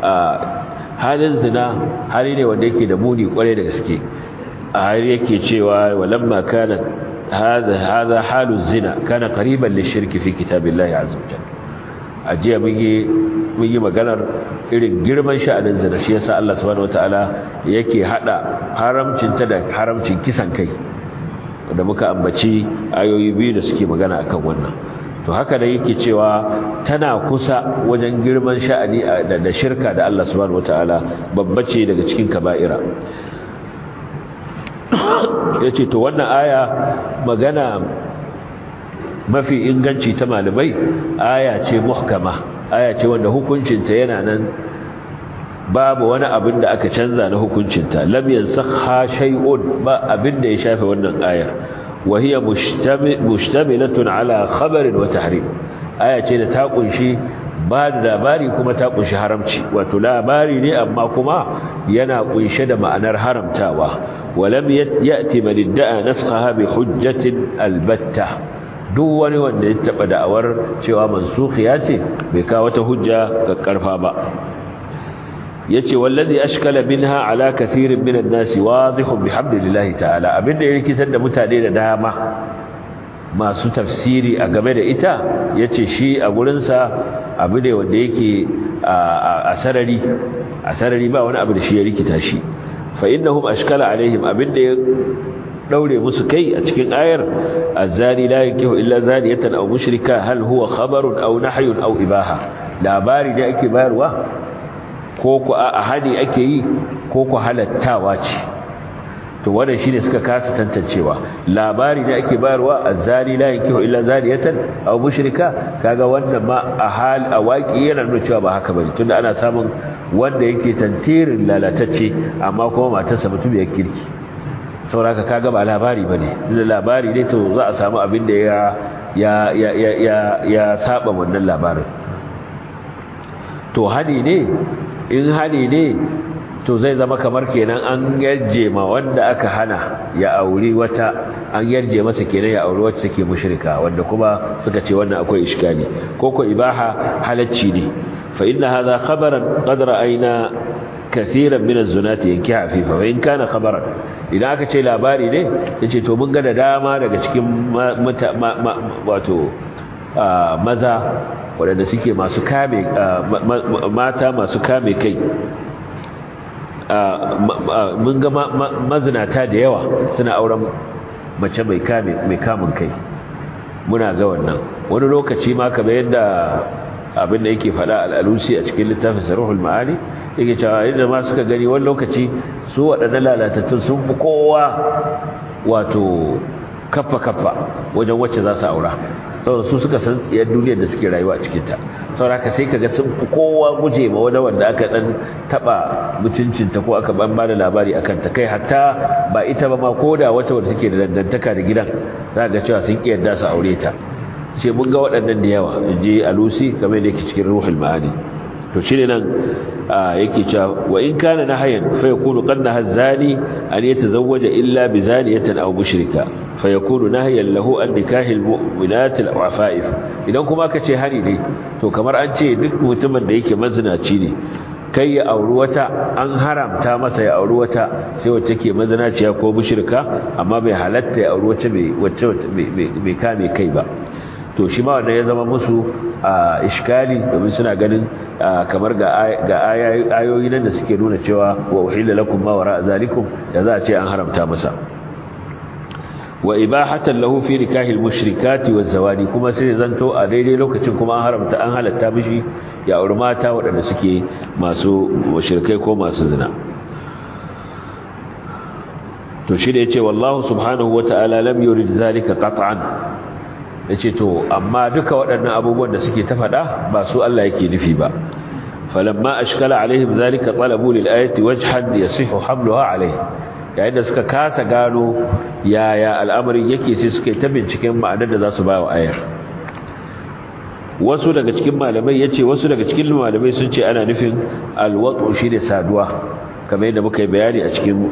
Speaker 1: halin zina hali ne wanda yake da muni kwarai da gaske a har yake cewa walamma kana hada hada halu zina kana qariban lishirki fi kitabillahi azza wajalla ajiya mun yi mun yi maganar irin girman sha'anin zina shi yasa Allah subhanahu wataala yake hada haramcin ta da haramcin kisan kai da muka ambaci ayoyi biyu da suke magana akan wannan to haka da yake cewa tana kusa wajen girman sha'ani da shirka da Allah subhanahu wataala babba ce daga cikin kaba'ira ya ce to wannan aya magana mafi inganci ta malamai aya ce muhkama aya ce wanda hukuncinta yana nan babu wani abin da aka canza na hukuncinta lam yansakha shay'un ba abin da ya shafe wannan ayar wa hiya mushtamilatun ala khabarin wa tahrim aya ce da ta kunshi ba da labari kuma ta kunshi haramci wato labari ne amma kuma yana kunshe da ma'anar haramtawa ولم يأتي من ادعى نسخها بحجة البتة duk wani wanda ya taba da'awar cewa mansukhiya ce bai kawo wata hujja kakkarfa ba yace wallazi ashkala minha ala kathirin minan nasi wadihun bihamdillahi ta'ala abinda ya rikitar da mutane da dama masu tafsiri a game da ita yace shi a gurin sa abu ne wanda yake a sarari a sarari ba wani abu da shi ya rikita shi fa innahum ashkala alaihim abinda ya daure musu kai a cikin ayar azani la yankihu illa zaniyatan aw mushrika hal huwa khabarun aw nahyun aw ibaha labari da ake bayarwa ko ku a hadi ake yi ko ku halattawa ce to wannan shine suka kasa tantancewa labari da ake bayarwa azani la yankihu illa zaniyatan aw mushrika kaga wannan ma a hal a waki yana nuna cewa ba haka bane tunda ana samun wanda yake tantirin lalatacce amma kuma matarsa mutum ya kirki sauraka kaga ba labari bane da labari ne to za a samu abin da ya ya ya ya ya, ya saba wannan labarin to hani ne in hani ne to zai zama kamar kenan an yarje ma wanda aka hana ya auri wata an yarje masa kenan ya auri wacce take mushrika wanda kuma suka ce wannan akwai iskali ko ko ibaha halacci ne fa inna hadha khabaran qad ra'ayna kathiran min az-zunati yankiha fifa wa in kana khabaran idan aka ce labari ne yace to mun ga da dama daga cikin wato maza waɗanda suke masu kame mata masu kame kai mun ga mazinata da yawa suna auren mace mai kame mai kamun kai muna ga wannan wani lokaci ma kamar yadda abin da yake faɗa al'alusi a cikin littafin sarruhul ma'ani yake cewa yadda ma suka gani wani lokaci su waɗannan lalatattun sun fi kowa wato kaffa kaffa wajen wacce za su aura saboda su suka san tsiyar duniyar da suke rayuwa a cikinta saboda haka sai kaga sun fi kowa guje ma wani wanda aka dan taba mutuncinta ko aka ban bada labari akan ta kai hatta ba ita ba ma koda wata wanda take da dangantaka da gidan za ga cewa sun ki yadda su aure ta ce mun ga waɗannan da yawa inji alusi kamar da yake cikin ruhul ma'ani to shine nan yake cewa wa in kana nahayan fa yakunu qanna hazani an yatazawwaja illa bi zaniyatin aw mushrika fa yakunu nahyan lahu an nikahil mu'minat al afaif idan kuma ka ce hari ne to kamar an ce duk mutumin da yake mazinaci ne kai ya auri wata an haramta masa ya auri wata sai wacce ke mazinaciya ko mushrika amma bai halatta ya auri wacce wacce bai kame kai ba to shi ma wanda ya zama musu a iskali domin suna ganin kamar ga ayoyi nan da suke nuna cewa wa uhilla lakum ma wara zalikum da za a ce an haramta masa wa ibahatan lahu fi nikahil mushrikati waz zawadi kuma sai zanto a daidai lokacin kuma an haramta an halatta mishi ya auri mata waɗanda suke masu mushrikai ko masu zina to shi da yace wallahu subhanahu wataala lam yurid zalika qat'an yace to amma duka waɗannan abubuwan da suke ta faɗa ba su Allah yake nufi ba falamma ashkala alaihim zalika talabu lil ayati wajhan yasihu hamluha alaihi yayin da suka kasa gano yaya al'amarin yake sai suka ta binciken ma'anar da za su ba wa ayar wasu daga cikin malamai yace wasu daga cikin malamai sun ce ana nufin alwatu shine saduwa kamar yadda muka yi bayani a cikin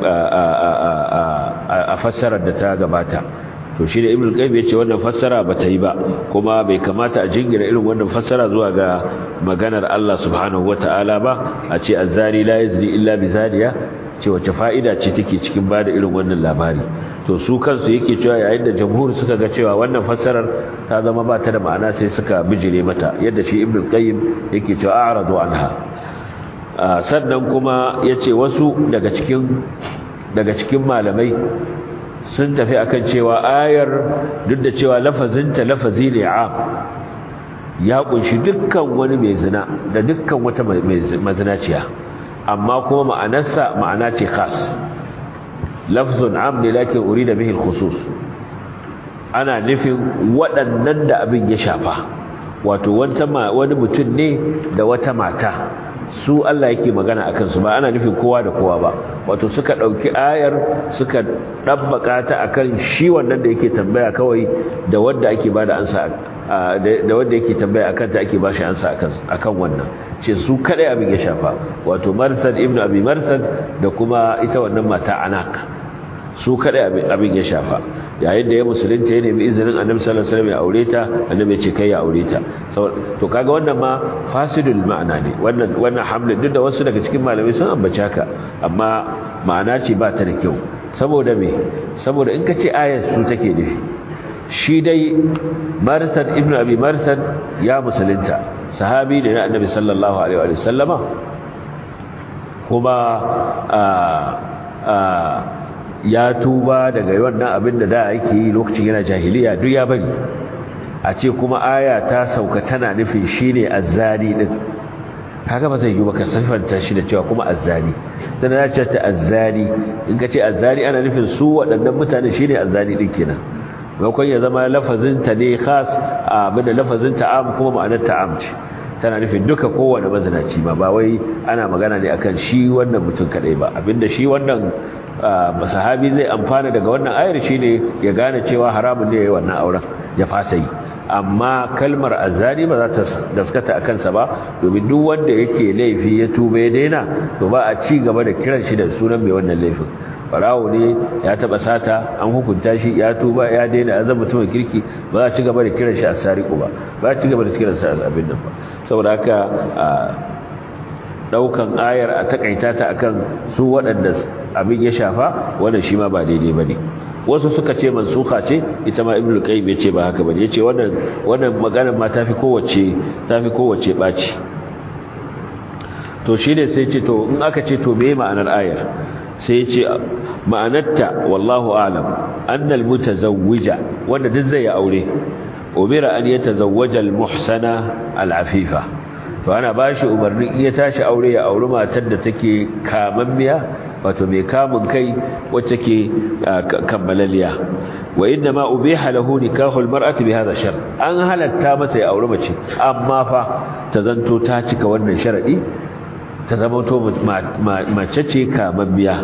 Speaker 1: a fassarar da ta gabata to shi da ibn qayyim yace wannan fassara bata yi ba kuma bai kamata a jingira irin wannan fassara zuwa ga maganar Allah subhanahu wataala ba a ce azzani la yazni illa bi zaniya ce wace fa'ida ce take cikin bada irin wannan labari to su kansu yake cewa yayin da jamhur suka ga cewa wannan fassarar ta zama ba ta da ma'ana sai suka bijire mata yadda shi ibn qayyim yake cewa a'radu anha sannan kuma yace wasu daga cikin daga cikin malamai sun tafi akan cewa ayar duk da cewa lafazinta lafazi ne am ya kunshi dukkan wani mai zina da dukkan wata mazinaciya amma kuma ma'anarsa ma'ana ce khas lafzun am ne lakin urida bihi al-khusus ana nufin waɗannan da abin ya shafa wato wani mutum ne da wata mata su Allah yake magana akan su ba ana nufin kowa da kowa ba wato suka dauki ayar suka dabbaka ta akan shi wannan da yake tambaya kawai da wanda ake bada ansa da wanda yake tambaya akan ta ake bashi ansa akan akan wannan ce su kadai abin ya shafa wato Marsad ibn Abi Marsad da kuma ita wannan mata Anak su kadai abin ya shafa yayin da ya musulunta ya nemi izinin annabi sallallahu alaihi wasallam ya aure ta annabi ya ce kai ya aure ta to kaga wannan ma fasidul ma'ana ne wannan wannan hamlin duk da wasu daga cikin malamai sun ambace haka amma ma'ana ce ba ta da kyau saboda me saboda in ka ce ayat su take nufi shi dai Marsad ibn Abi Marsad ya musulunta sahabi ne na annabi sallallahu alaihi wa sallama kuma a a ya tuba daga wannan abin da da yake yi lokacin yana jahiliya duk ya bari a ce kuma aya ta sauka tana nufin shine azzani din kaga ba zai yi baka sifanta shi da cewa kuma azzani dan na ce ta azzani in ka ce azzani ana nufin su waɗannan mutane shine azzani din kenan maimakon ya zama lafazin ta ne khas abin da lafazin ta am kuma ma'anar ta am ce tana nufin duka kowane mazinaci ba ba wai ana magana ne akan shi wannan mutum kadai ba abinda shi wannan sahabi zai amfana daga wannan ayar shine ya gane cewa haramun ne yayin wannan auren ya fasa yi amma kalmar azani ba za ta daskata a kansa ba domin duk wanda yake laifi ya tuba ya daina to ba a ci gaba da kiran shi da sunan mai wannan laifin barawo ne ya taba sata an hukunta shi ya tuba ya daina ya zama mutumin kirki ba za a ci gaba da kiran shi a sariku ba ba a ci gaba da kiran sa abin nan ba saboda haka daukan ayar a takaita ta akan su waɗanda abin ya shafa wannan shi ma ba daidai bane wasu suka ce mansuka ce ita ma ibnu qayyim yace ba haka bane yace wannan wannan maganar ma tafi kowace tafi kowace baci to shine sai ce to in aka ce to meye ma'anar ayar sai yace ma'anarta wallahu a'lam annal mutazawwija wanda duk zai aure umira an yatazawwaja al-muhsana al-afifa to ana bashi umarnin iya tashi aure ya auri matar da take kamammiya wato mai kamun kai wacce ke kammalaliya wa inna ma ubiha lahu nikahu almar'ati bi hadha shart an halatta masa ya aure mace amma fa ta zanto ta cika wannan sharadi ta zama to mace ce kamammiya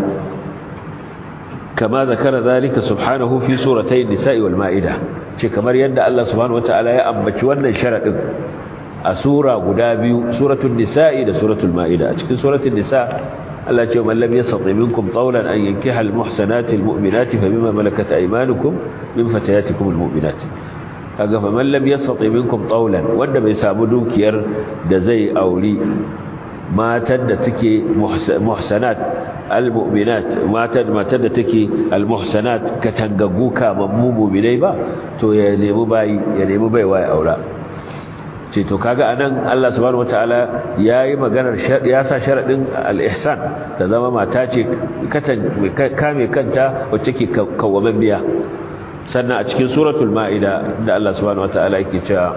Speaker 1: kama zakara zalika subhanahu fi suratayn nisa'i wal ma'ida ce kamar yadda Allah subhanahu wataala ya ambaci wannan sharadin a sura guda biyu suratul nisa'i da suratul ma'ida a cikin suratul nisa Allah ce man lam yastati minkum tawlan an yankiha al muhsanati al mu'minati fa bima malakat aymanukum min fatayatikum al mu'minat kaga fa man lam yastati minkum tawlan wanda bai samu dukiyar da zai auri matan da take muhsanat almu'minat matan matan da take almuhsanat katangaggu kamammu mu'minai ba to ya nemi bayi ya nemi baiwa ya aura ce to kaga anan Allah subhanahu wataala yayi maganar ya sa sharadin al-ihsan ta zama mata ce kame kanta wacce ke kawaman biya sannan a cikin suratul ma'ida da Allah subhanahu wataala yake cewa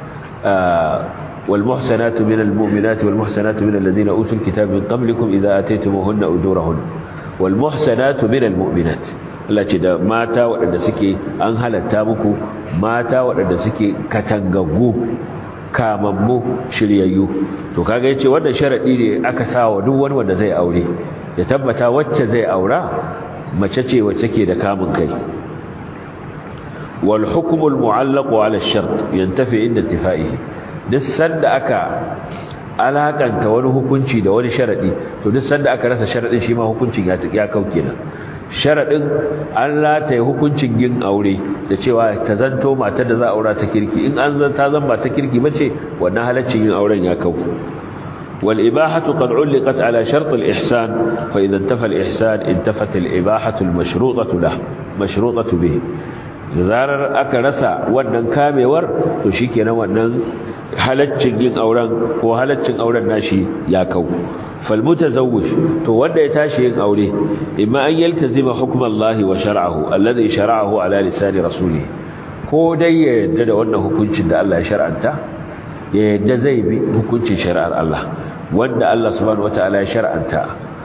Speaker 1: والمحسنات من المؤمنات والمحسنات من الذين أوتوا الكتاب من قبلكم إذا أتيتموهن أجورهن والمحسنات من المؤمنات Allah ce da mata waɗanda suke an halatta muku mata waɗanda suke katangaggu kamammu shiryayyu to kaga yace wannan sharadi ne aka sawa duk wani wanda zai aure ya tabbata wacce zai aura mace ce wacce ke da kamun kai wal hukmu al mu'allaq ala ash-shart yantafi inda intifaihi duk sanda aka alakanta wani hukunci da wani sharadi to duk sanda aka rasa sharadin shi ma hukuncin ya ya kau kenan sharadin an rataye hukuncin yin aure da cewa ta zanto matar da za a aura ta kirki in an zan ta zan ba ta kirki bace wannan halaccin yin auren ya kau wal ibahatu qad uliqat ala shart al ihsan fa idha intafa al ihsan intafat al ibahatu al mashrutatu lah mashrutatu bihi zarar aka rasa wannan kamewar to shikenan wannan halaccin yin auren ko halaccin auren nashi ya kau fal mutazawwij to wanda ya tashi yin aure imma an yaltazima hukmallahi wa shar'ahu alladhi shar'ahu ala lisani rasulih ko dai ya yadda da wannan hukuncin da Allah ya shar'anta ya yadda zai bi hukuncin shari'ar Allah wanda Allah subhanahu wataala ya shar'anta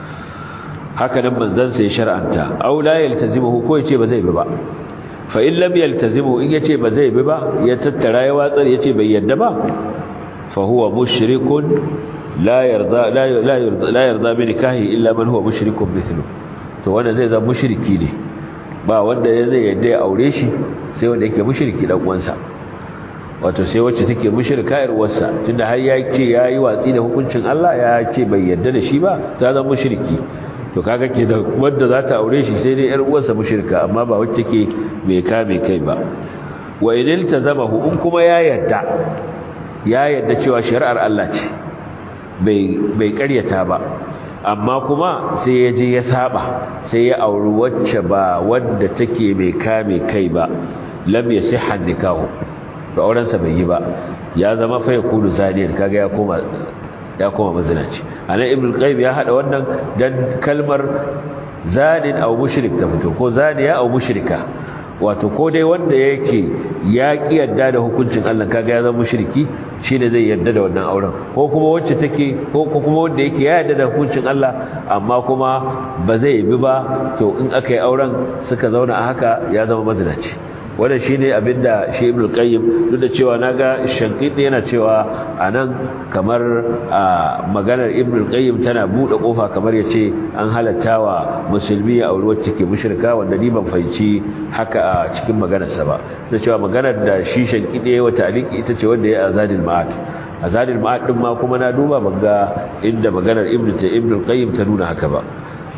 Speaker 1: haka nan manzon sa ya shar'anta aw la yaltazimuhu ko yace ba zai bi ba fa in lam yaltazimu in yace ba zai bi ba ya tattara ya watsar yace bai yadda ba fa huwa mushrikun la yarda la yarda la yarda bi nikahi illa man huwa mushrikun mithlu to wanda zai zama mushriki ne ba wanda ya zai yadda ya aure shi sai wanda yake mushriki dan uwansa wato sai wacce take mushrika yar uwarsa tunda har ya ce yayi watsi da hukuncin Allah ya ce bai yadda da shi ba ta zama mushriki to kaga ke da wanda za ta aure shi sai dai yar uwarsa mushrika amma ba wacce ke mai kame kai ba wa idil tazamahu in kuma ya yadda ya yadda cewa shari'ar Allah ce bai bai ƙaryata ba amma kuma sai ya je ya saba sai ya auri wacce ba wanda take mai kame kai ba lam yasihha nikahu to auren sa bai yi ba ya zama fa yakulu zaniyan kaga ya koma ya koma mazinaci anan ibnu qayyim ya hada wannan dan kalmar zanin aw mushrik ta fito ko zaniya aw mushrika wato ko dai wanda yake ya ki yadda da hukuncin Allah kaga ya zama mushriki shine zai yadda da wannan auren ko kuma wacce take ko kuma wanda yake ya yadda da hukuncin Allah amma kuma ba zai bi ba to in aka yi auren suka zauna a haka ya zama mazinaci wanda shine abinda shi Ibn Qayyim duk da cewa naga Shankiti yana cewa anan kamar maganar Ibn Qayyim tana bude kofa kamar yace an halattawa musulmi a aure wacce ke mushrika wanda ni ban fahimci haka a cikin maganarsa ba da cewa maganar da shi Shankiti yayi wa taliki ita ce wanda ya azadil ma'at azadil ma'at din ma kuma na duba banga inda maganar Ibn Ibn Qayyim ta nuna haka ba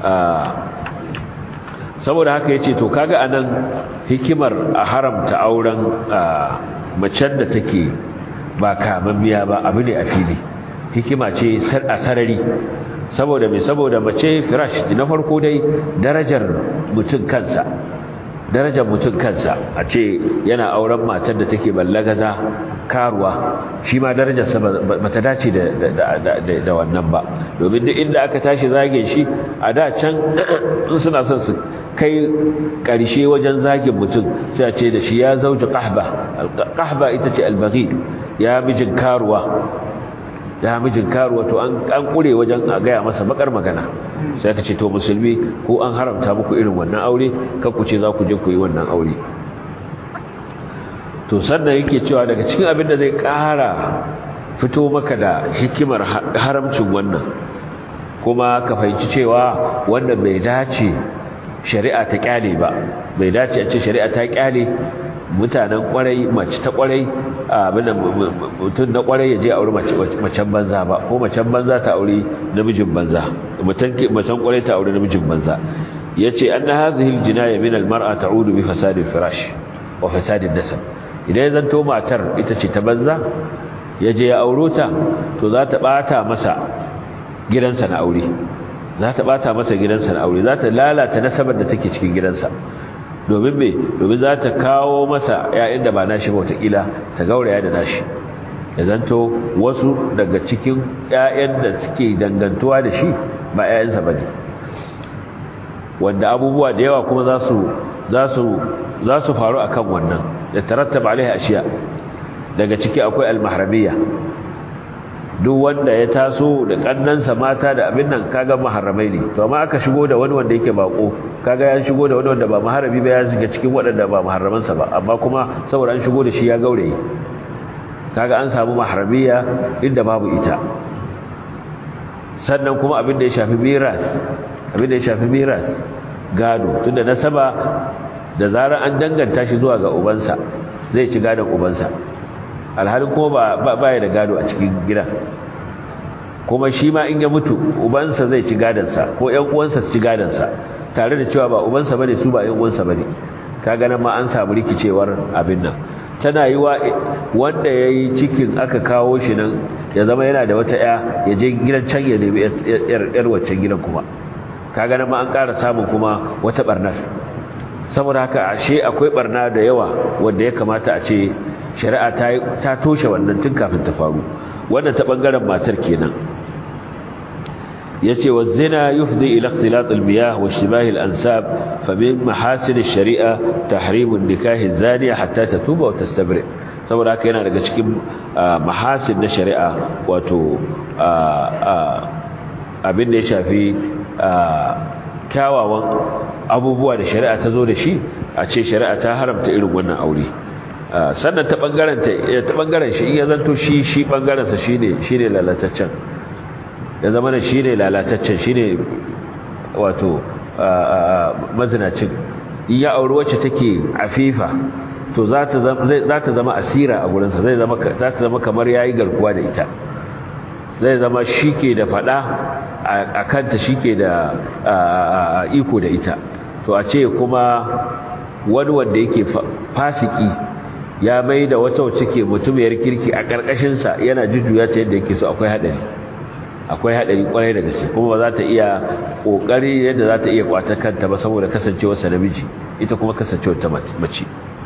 Speaker 1: saboda haka yace to kaga anan hikimar a haramta auren macen da take ba kamammiya ba abu ne a fili hikima ce a sarari saboda mai saboda mace firash na farko dai darajar mutum kansa darajar mutum kansa a ce yana auren matar da take ballagaza karuwa shi ma darajarsa ba ta dace da wannan ba domin duk inda aka tashi zage shi a da can suna son su kai ƙarshe wajen zagin mutum sai a ce da shi ya zauji ƙahba ƙahba ita ce albaghi ya mijin karuwa da mijin karuwa to an kure wajen a gaya masa bakar magana sai ka ce to musulmi ko an haramta muku irin wannan aure kan ku ce za ku je ku yi wannan aure to sannan yake cewa daga cikin abin da zai ƙara fito maka da hikimar haramcin wannan kuma ka fahimci cewa wanda bai dace shari'a ta kyale ba bai dace a ce shari'a ta kyale mutanen kwarai mace ta kwarai abin da mutum na kwarai ya je aure macen banza ba ko macen banza ta aure namijin banza macen kwarai ta aure namijin banza yace anna hadhihi aljinaya min almar'a ta'udu bi fasadil firash wa fasadin nasab idan ya zanto matar ita ce ta banza ya je ya auro ta to za ta bata masa gidansa na aure za ta bata masa gidansa na aure za ta lalata nasabar da take cikin gidansa domin me domin za ta kawo masa ƴaƴan da ba nashi ba wataƙila ta gauraya da nashi ya zanto wasu daga cikin ƴaƴan da suke dangantuwa da shi ba ƴaƴansa ba ne wanda abubuwa da yawa kuma za su za su za su faru akan wannan da tarattaba alaiha ashiya daga ciki akwai almahramiyya duk wanda ya taso da kannansa mata da abin nan kaga maharamai ne to amma aka shigo da wani wanda yake bako kaga ya shigo da wani wanda ba maharami ba ya shiga cikin waɗanda ba maharamansa ba amma kuma saboda an shigo da shi ya gauraye kaga an samu maharamiya inda babu ita sannan kuma abin da ya shafi miras abin da ya shafi miras gado tunda nasaba da zarar an danganta shi zuwa ga ubansa zai ci gadon ubansa alhalin kuma ba ba ya da gado a cikin gidan kuma shi ma in ya mutu ubansa zai ci gadonsa ko ƴan uwansa su ci gadonsa tare da cewa ba ubansa bane su ba ƴan uwansa bane kaga nan ma an samu rikicewar abin nan tana yi wa wanda ya yi cikin aka kawo shi nan ya zama yana da wata ya ya je gidan can ya nemi yar waccan gidan kuma kaga nan ma an ƙara samun kuma wata barnar saboda haka ashe akwai barna da yawa wanda ya kamata a ce shari'a ta ta toshe wannan tun kafin ta faru wannan ta bangaren matar kenan yace wa zina yufdi ila ikhtilat al-miyah wa ishtibah al-ansab fa min mahasin ash-shari'a tahrim an-nikah az-zaniya hatta tatuba wa tastabri saboda haka yana daga cikin mahasin na shari'a wato abin da ya shafi kyawawan abubuwa da shari'a ta zo da shi a ce shari'a ta haramta irin wannan aure sannan ta bangaren ta bangaren shi in ya zanto shi shi bangaren sa shine shine lalataccen ya zama da shine lalataccen shine wato mazinacin in ya auri wacce take afifa to za ta zama za ta zama asira a gurin sa zai zama za ta zama kamar yayi garkuwa da ita zai zama shike da fada a kanta shike da iko da ita to a ce kuma wani wanda yake fasiki ya mai da wata wacce ke mutumiyar kirki a ƙarƙashinsa yana jujjuya ta yadda yake so akwai haɗari akwai haɗari ƙwarai da gaske kuma ba za ta iya ƙoƙari yadda za ta iya ƙwata kanta ba saboda kasancewarsa namiji ita kuma kasancewar ta mace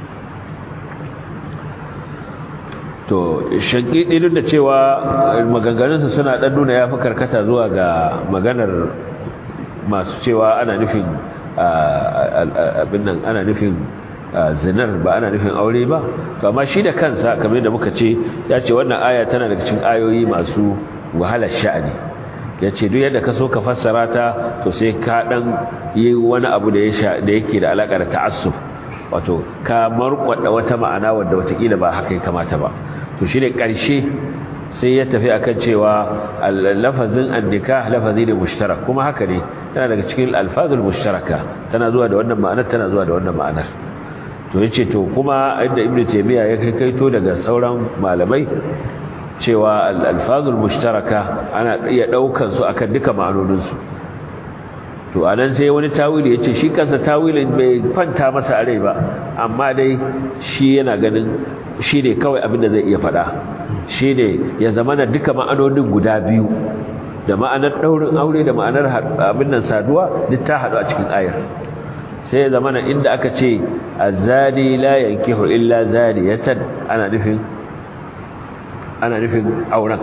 Speaker 1: to shankidi duk da cewa maganganunsa suna ɗan nuna ya fi karkata zuwa ga maganar masu cewa ana nufin abin nan ana nufin zinar ba ana nufin aure ba to amma shi da kansa kamar da muka ce ya ce wannan aya tana daga cikin ayoyi masu wahalar sha'ani ya ce duk yadda ka so ka fassara ta to sai ka dan yi wani abu da yake da alaƙa da ta'assuf wato ka markwada wata ma'ana wadda watakila ba haka ya kamata ba to shi ne ƙarshe sai ya tafi akan cewa lafazin annika lafazi ne mushtarak kuma haka ne tana daga cikin alfazul mushtaraka tana zuwa da wannan ma'anar tana zuwa da wannan ma'anar to yace to kuma inda ibnu taymiya ya kai kaito daga sauran malamai cewa alfazul mushtaraka ana iya daukan su akan duka ma'anonin su to anan sai wani tawili yace shi kansa tawilin bai kwanta masa a rai ba amma dai shi yana ganin shi ne kawai abin da zai iya faɗa shi ne ya zama na duka ma'anonin guda biyu da ma'anar ɗaurin aure da ma'anar abin nan saduwa duk ta haɗu a cikin ayar sai ya zama na inda aka ce azani la yankihu illa zaniyatan ana nufin ana nufin auren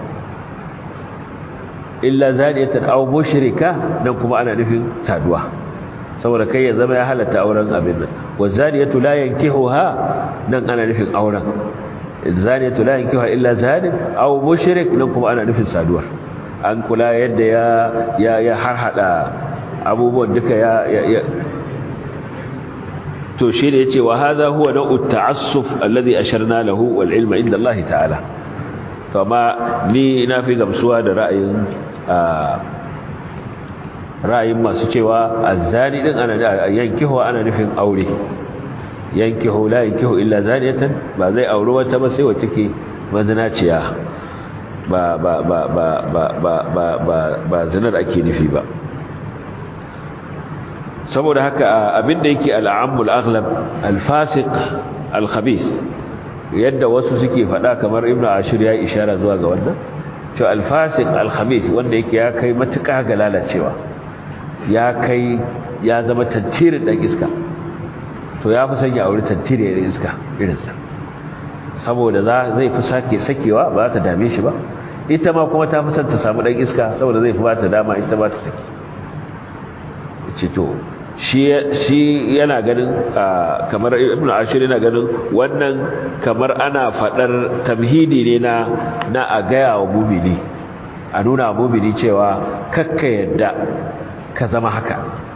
Speaker 1: illa zaniyatan aw mushrika nan kuma ana nufin saduwa saboda kai ya zama ya halatta auren abin nan wazaniyatu la yankihuha nan ana nufin auren zaniyatu la yankihu illa zanin aw mushrik nan kuma ana nufin saduwar an kula yadda ya ya ya harhada abubuwan duka ya ya to shi ne yace wa hadha huwa na'u ta'assuf alladhi asharna lahu wal ilma inda Allah ta'ala to amma ni ina fi gamsuwa da ra'ayin ra'ayin masu cewa azzani din ana yankihu ana nufin aure yankihu la yankihu illa zaniyatan ba zai aure wata ba sai wacce ke mazinaciya ba ba ba ba ba ba ba ba ba zinar ake nufi ba saboda haka abinda yake al'amul aghlab al-fasiq al-khabith yadda wasu suke faɗa kamar ibnu ashir ya ishara zuwa ga wannan to al-fasiq al-khabith wanda yake ya kai matuƙa ga lalacewa ya kai ya zama tantirin dan iska to ya fi sanya aure tantirin iska irinsa saboda za zai fi sake sakewa ba ta dame shi ba ita ma kuma ta fi son ta samu dan iska saboda zai fi ba ta dama ita ba ta saki ce to shi yana ganin kamar ibn ashir yana ganin wannan kamar ana fadar tamhidi ne na na a gaya wa mumini a nuna wa mumini cewa kakka yadda ka zama haka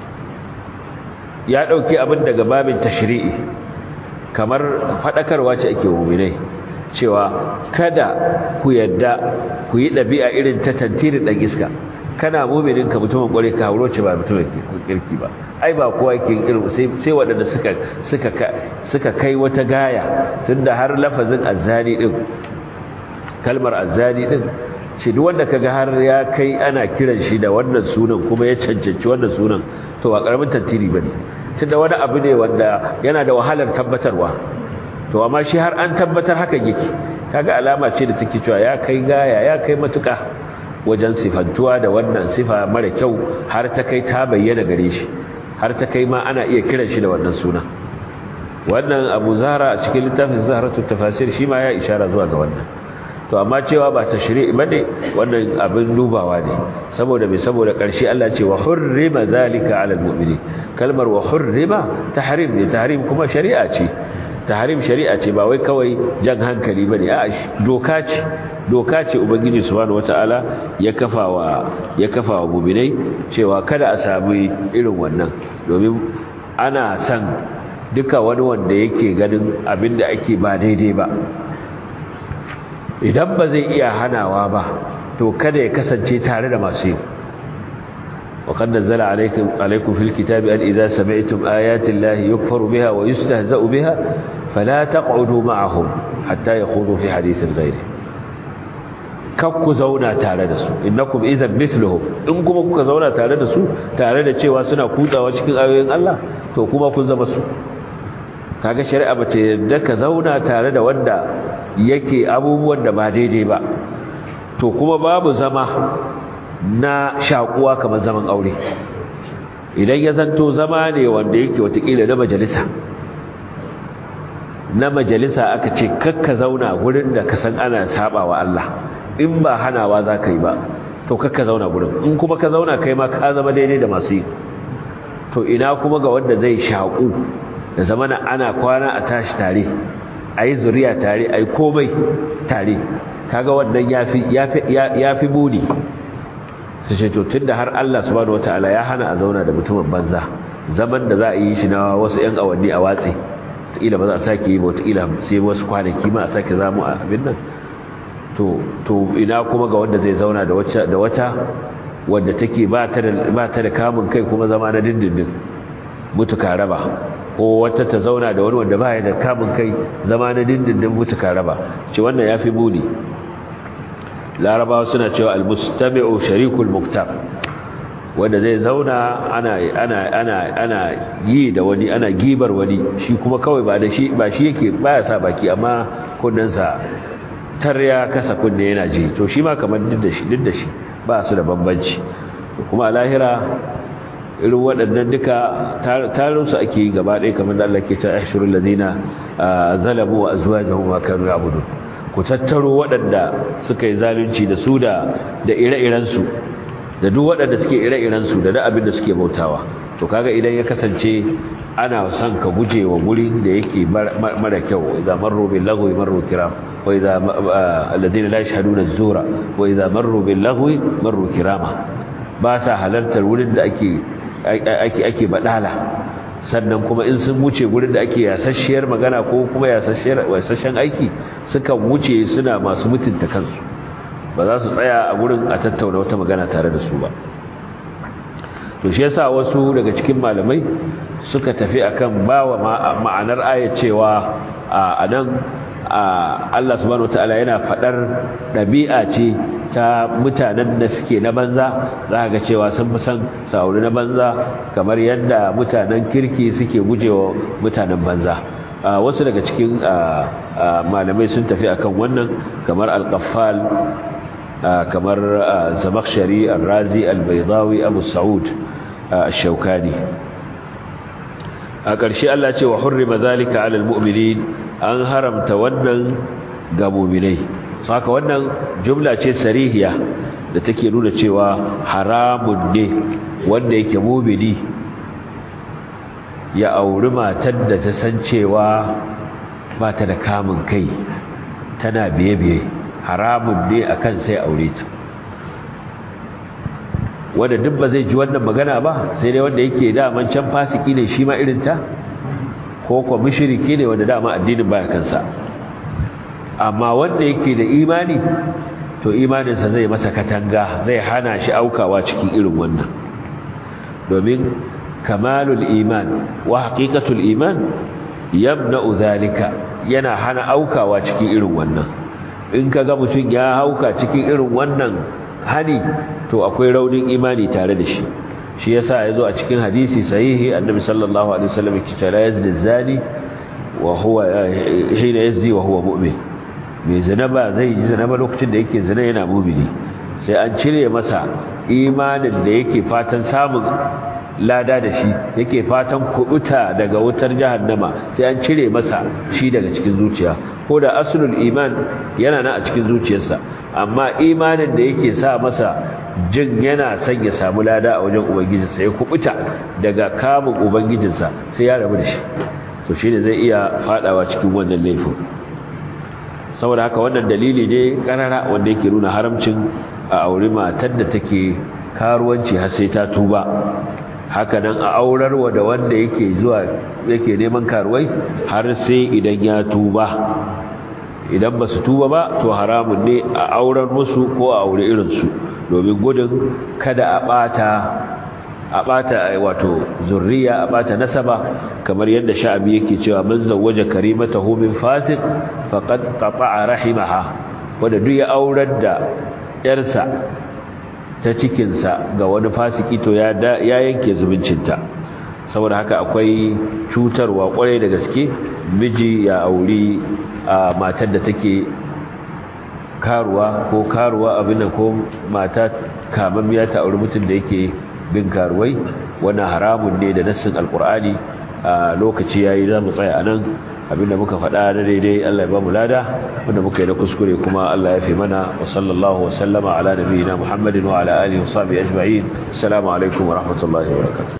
Speaker 1: ya dauki abin daga babin tashri'i kamar fadakarwa ce ake muminai cewa kada ku yadda ku yi dabi'a irin ta tantirin dan iska kana muminin ka mutumin kware ka hauro ce ba mutumin kirki ba ai ba kowa yake irin sai sai wadanda suka suka suka kai wata gaya tunda har lafazin azzani din kalmar azzani din ce duk wanda kaga har ya kai ana kiran shi da wannan sunan kuma ya cancanci wannan sunan to ba karamin tantiri bane tunda wani abu ne wanda yana da wahalar tabbatarwa to amma shi har an tabbatar haka yake kaga alama ce da take cewa ya kai gaya ya kai matuka wajen sifantuwa da wannan sifa mara kyau har ta kai ta bayyana gare shi har ta kai ma ana iya kiran shi da wannan suna wannan abu zahra a cikin littafin zahratu tafasir shi ma ya ishara zuwa ga wannan to amma cewa ba ta shari'i bane wannan abin dubawa ne saboda mai saboda karshe Allah ce wa hurrima zalika ala almu'minin kalmar wa hurrima tahrim ne tahrim kuma shari'a ce tahrim shari'a ce ba wai kawai jan hankali bane a doka ce doka ce ubangiji subhanahu wataala ya kafa wa ya kafa wa mu'minai cewa kada a sami irin wannan domin ana san duka wani wanda yake ganin abinda ake ba daidai ba idan ba zai iya hanawa ba to kada ya kasance tare da masu yi وقد نزل عليكم عليكم في الكتاب أن إذا سمعتم آيات الله يكفر بها ويستهزأ بها فلا تقعدوا معهم حتى يخوضوا في حديث غيره kakku zauna tare da su innakum idan mithluhum in kuma kuka zauna tare da su tare da cewa suna kutsawa cikin ayoyin Allah to kuma kun zama su kaga shari'a bata yarda ka zauna tare da wanda yake abubuwan da ba daidai ba to kuma babu zama na shakuwa kamar zaman aure idan ya zanto zama ne wanda yake watakila na majalisa na majalisa aka ce kakka zauna gurin da ka san ana saba wa Allah in ba hanawa za ka yi ba to kakka zauna gurin in kuma ka zauna kai ma ka zama daidai da masu yi to ina kuma ga wanda zai shaku da zamana ana kwana a tashi tare a yi zuriya tare a yi komai tare kaga wannan ya fi buni su ce to tun da har Allah subhanahu wataala ya hana a zauna da mutumin banza zaman da za a yi shi na wasu 'yan awanni a watsi wataƙila ba za a sake yi ba wataƙila sai wasu kwanaki ma a sake zamu a abin nan to ina kuma ga wanda zai zauna da wata wadda take ba ta da kamun kai kuma zama na dindindin mutuka raba ko wata ta zauna da wani wanda ba ya da kamun kai zama na dindindin mutuka raba ce wannan ya fi buni larabawa suna cewa almustami'u sharikul muktab wanda zai zauna ana ana ana ana yi da wani ana gibar wani shi kuma kawai ba da shi ba shi yake baya sa baki amma kunnensa tarya kasa kunne yana ji to shi ma kamar duk da shi duk da shi ba su da bambanci kuma a lahira irin waɗannan duka tarin su ake yi gaba ɗaya kamar da Allah ke cewa ashurul ladina zalamu wa azwajuhum wa kanu ya'budun ku tattaro waɗanda suka yi zalunci da su da da ire-irensu da duk waɗanda suke ire-irensu da da abin da suke bautawa to kaga idan ya kasance ana son ka guje wa gurin da yake mara kyau idan marro bil lagwi marro kiram wa idza alladhina la yashhaduna az-zura wa idza marru bil lagwi marru kirama ba sa halartar wurin da ake ake ake badala sannan kuma in sun wuce gurin da ake yasasshiyar magana ko kuma yasasshiyar wasashen aiki sukan wuce suna masu mutunta kansu ba za su tsaya a gurin a tattauna wata magana tare da su ba to shi yasa wasu daga cikin malamai suka tafi akan bawa ma'anar ayat cewa a nan Allah subhanahu wataala yana fadar dabi'a ce ta mutanen da suke na banza za ga cewa sun fi san sauri na banza kamar yadda mutanen kirki suke gujewa mutanen banza wasu daga cikin malamai sun tafi akan wannan kamar al-qaffal kamar zamakhshari al-razi al-baydawi abu sa'ud al-shawkani a ƙarshe Allah ce wa hurrima zalika 'ala al-mu'minin an haramta wannan ga mu'minai saka wannan jumla ce sarihiya da take nuna cewa haramun ne wanda yake mu'mini ya auri matar da ta san cewa ba ta da kamun kai tana biye-biye haramun ne akan sai aure ta wanda duk ba zai ji wannan magana ba sai dai wanda yake daman can fasiki ne shi ma irin ta ko kuwa mushriki ne wanda dama addinin baya kansa amma wanda yake da imani to imaninsa zai masa katanga zai hana shi aukawa cikin irin wannan domin kamalul iman wa haqiqatul iman yamna'u zalika yana hana aukawa cikin irin wannan in kaga mutum ya hauka cikin irin wannan hani to akwai raunin imani tare da shi shi yasa yazo a cikin hadisi sahihi annabi sallallahu alaihi wasallam yake cewa yazni zani wa huwa hina yazni wa huwa mu'min mai zina ba zai ji zina ba lokacin da yake zina yana mu'mini sai an cire masa imanin da yake fatan samun lada da shi yake fatan kubuta daga wutar jahannama sai an cire masa shi daga cikin zuciya ko da aslul iman yana nan a cikin zuciyarsa amma imanin da yake sa masa jin yana son ya samu lada a wajen ubangijinsa ya kubuta daga kamun ubangijinsa sai ya rabu da shi to shine zai iya fadawa cikin wannan laifin saboda haka wannan dalili ne karara wanda yake nuna haramcin a aure matar da take karuwanci har sai ta tuba haka nan a aurarwa da wanda yake zuwa yake neman karuwai har sai idan ya tuba idan ba su tuba ba to haramun ne a aurar musu ko a aure irinsu domin gudun kada a bata a bata wato zurriya a bata nasaba kamar yadda sha'abi yake cewa man zawwaja karimatahu min fasiq faqad qata'a rahimaha wanda duk ya aurar da yarsa ta cikinsa ga wani fasiki to ya yanke zubincinta saboda haka akwai cutarwa kwarai da gaske miji ya auri a matar da take karuwa ko karuwa abin da ko mata kamammiya ta auri mutum da yake bin karuwai wannan haramun ne da nassin alkur'ani a lokaci yayi za mu tsaya anan abinda muka faɗa na daidai Allah ya ba mu lada wanda muka yi da kuskure kuma Allah ya fi mana wa sallallahu wa sallama ala nabiyina Muhammadin wa ala alihi wa sahbihi ajma'in assalamu alaikum wa rahmatullahi wa barakatuh